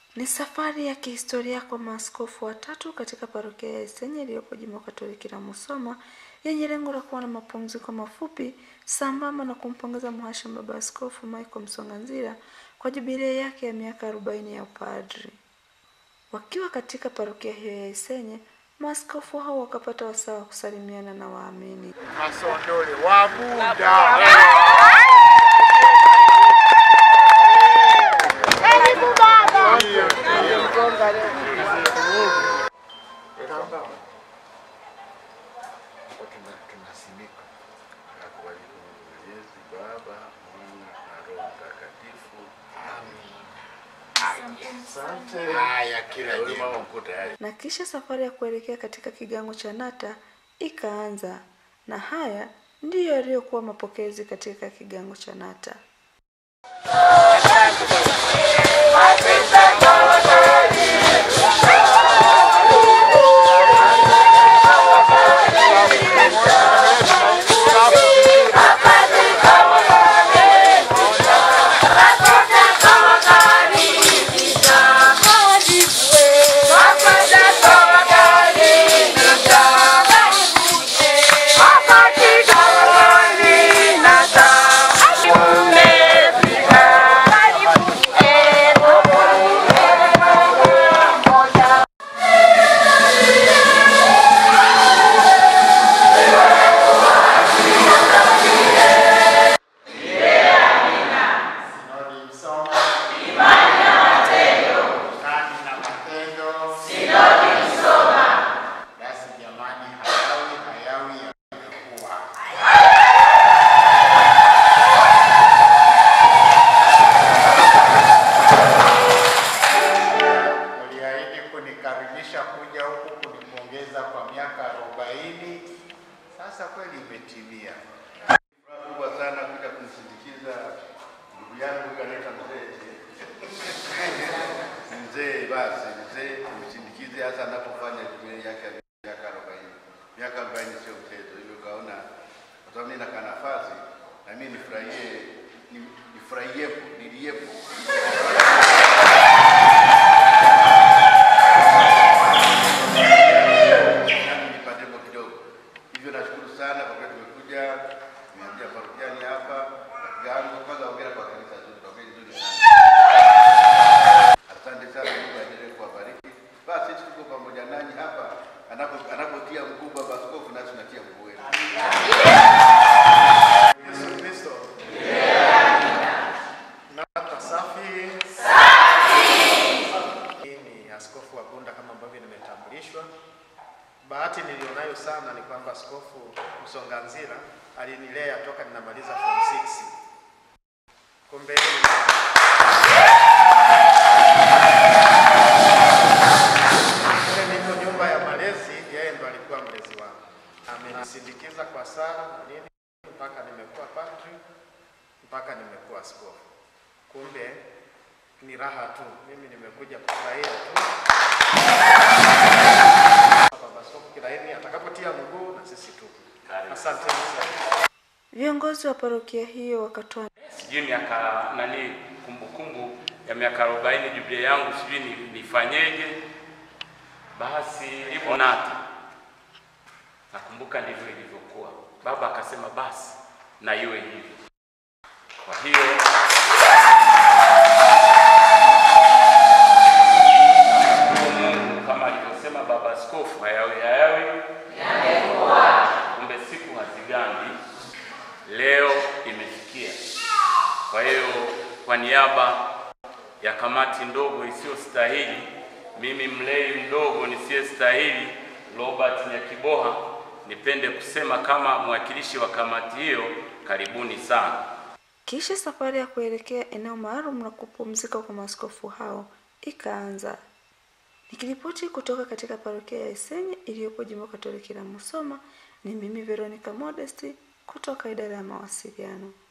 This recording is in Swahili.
Ni safari ya kihistoria kwa maaskofu watatu katika parokia ya Isenye iliyopo jimbo Katoliki la Musoma yenye lengo la kuwa na mapumziko mafupi sambamba na kumpongeza mhashamu Baba Askofu Michael Msonganzila kwa jubilei yake ya miaka arobaini ya upadri. Wakiwa katika parokia hiyo ya Isenye, maaskofu hao wakapata wasaa wa kusalimiana na waamini. Masondole wa Buda. tunasimika na kubariki Mwenyezi Baba, Mwana na Roho Mtakatifu. Asante. Haya, kila jema uko tayari. na kisha safari ya kuelekea katika kigango cha Nata ikaanza, na haya ndiyo yaliyokuwa mapokezi katika kigango cha Nata. Sinodi Msoma. Imani na matendo. Basi jamani, hayawi hayawi yamekuwa. Uliahidi kunikaribisha kuja huku kunipongeza kwa miaka arobaini. Sasa kweli imetimia. Furaha kubwa sana kuja kumsindikiza ndugu yangu huyu anaitwa mzee. Mzee basi, mzee kumsindikize hasa anapofanya jubilei yake ya miaka 40. Miaka 40 sio mchezo, hivyo kaona kwa sababu mimi naka nafasi na mimi nifurahie ni- nifurahiepo, niliepo. Nami nipatepo kidogo. Hivyo nashukuru sana kwa kweli tumekuja, tumeanzia parokiani hapa na kigango, kwanza hongera kwa kanisa zuri, kwa kweli zuri sana. Asante sana, Mungu aendelee kuwabariki. Basi sisi tuko pamoja nanyi hapa, anapo- anapotia mguu baba askofu, nasi tunatia mguu wenu. Yesu Kristo. Nata safi. Hii ni askofu wa Bunda kama ambavyo nimetambulishwa. Bahati nilionayo sana ni kwamba askofu Msonganzila alinilea toka ninamaliza form 6. Kumbe kule niko nyumba ya malezi, yeye ndo alikuwa mlezi wangu. Amenisindikiza kwa sala na nini mpaka nimekuwa padri mpaka nimekuwa askofu. Kumbe ni raha tu, mimi nimekuja kufurahia tu. Baba Askofu Kilaini atakapotia mguu na sisi tu. Asanteni sana. Viongozi wa parokia hiyo wakatoa sijui miaka nani kumbukumbu ya miaka 40 jubilei yangu sijui ni- nifanyeje basi ipo nata nakumbuka ndivyo ilivyokuwa baba akasema basi na iwe hivyo kwa hiyo Mungu kama alivyosema baba askofu hayawi hayawi kumbe siku hazigandi leo imefikia. Kwa hiyo kwa niaba ya kamati ndogo isiyostahili, mimi mlei mdogo nisiyestahili, Robert Nyakiboha, nipende kusema kama mwakilishi wa kamati hiyo, karibuni sana. Kisha safari ya kuelekea eneo maalum la kupumzika kwa maaskofu hao ikaanza. Nikiripoti kutoka katika parokia ya Isenye iliyopo jimbo Katoliki la Musoma, ni mimi Veronica Modesti kutoka idara ya mawasiliano.